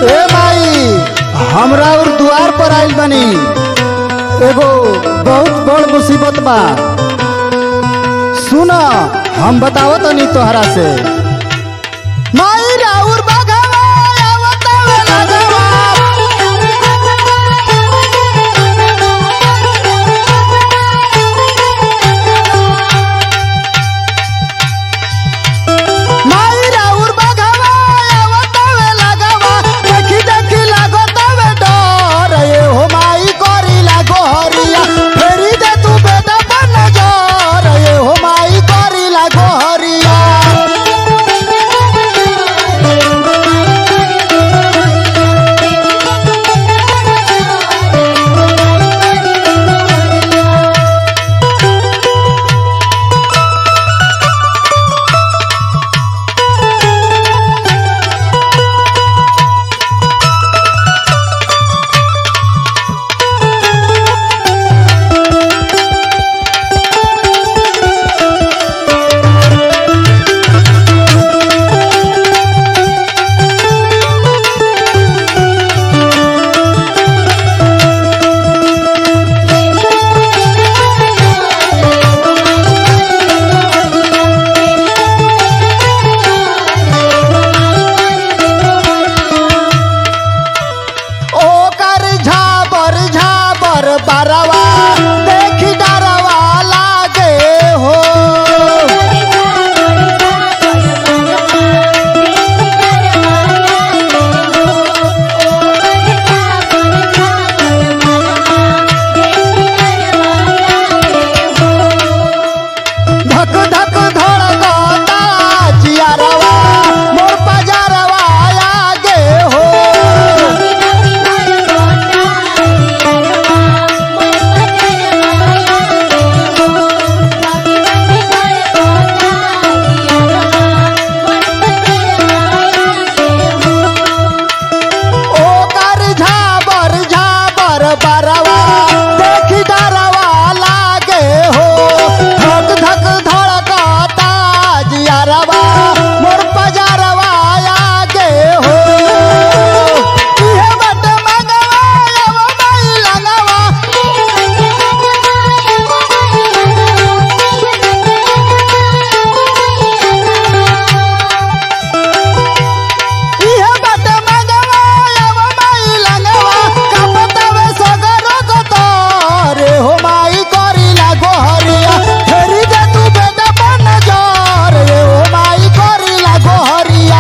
ए माई हमरा और द्वार पर आइल बनी एगो बहुत बड़ मुसीबत बा सुन हम बतावत तनी तोहरा से माई राउर बघवा आवत लगवा माई राउर बघवा आवत लगवा देखी देखी लागत डर ए हो माई करी लागो हरिया फेरी दे तू बेटा पर नजर ए हो माई करी लागो हरिया ओकर झाबर झाबर बरवा देखी डरवा लागे हो धक धक धड़कता जियरवा मोर पजरवा आगे हो ओकर झाबर झाबर बरवा देखी डरवा लागे हो धक धक धड़कता जियरवा मोर पजरवा आगे हो इहे बट मंगवा एव मई लगवा इहे बट मंगवा एव मई लगवा कपतवे सगरो गतारे हो माई करी लागो हरिया फेरी दे तू बेटा बन जार रे हो माई करी लागो हरिया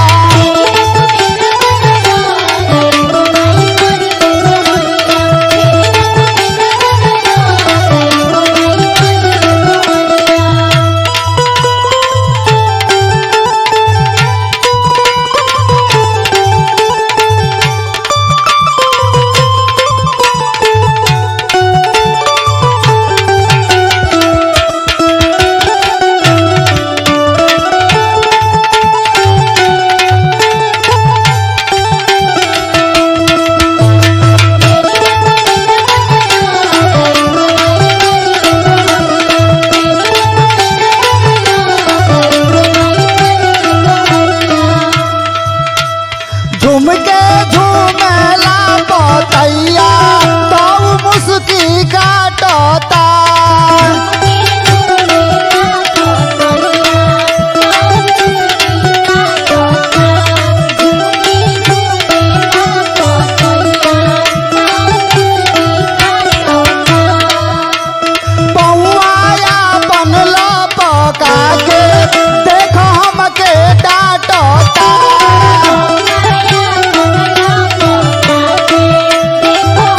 झूम के झूमेला पतैया तो मुस्की काटता पौआया बनला पका के देख हमके डांटता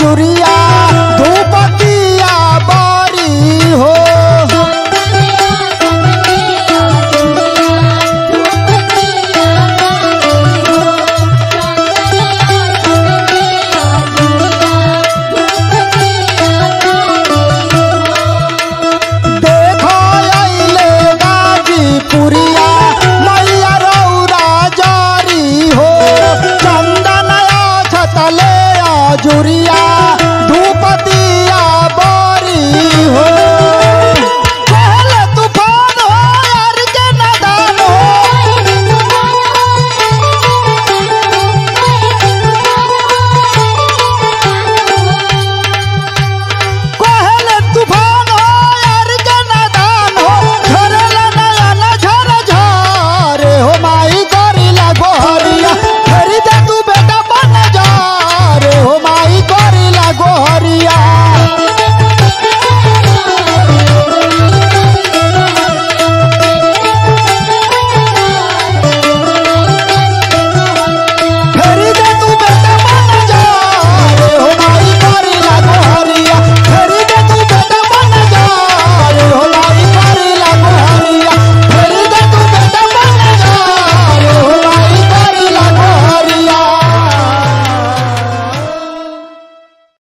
जुरिया धूपतिया बड़ी हो देखो अइले गाजीपुरिया मैया रौरा जारी हो चंदन छतले जुरिया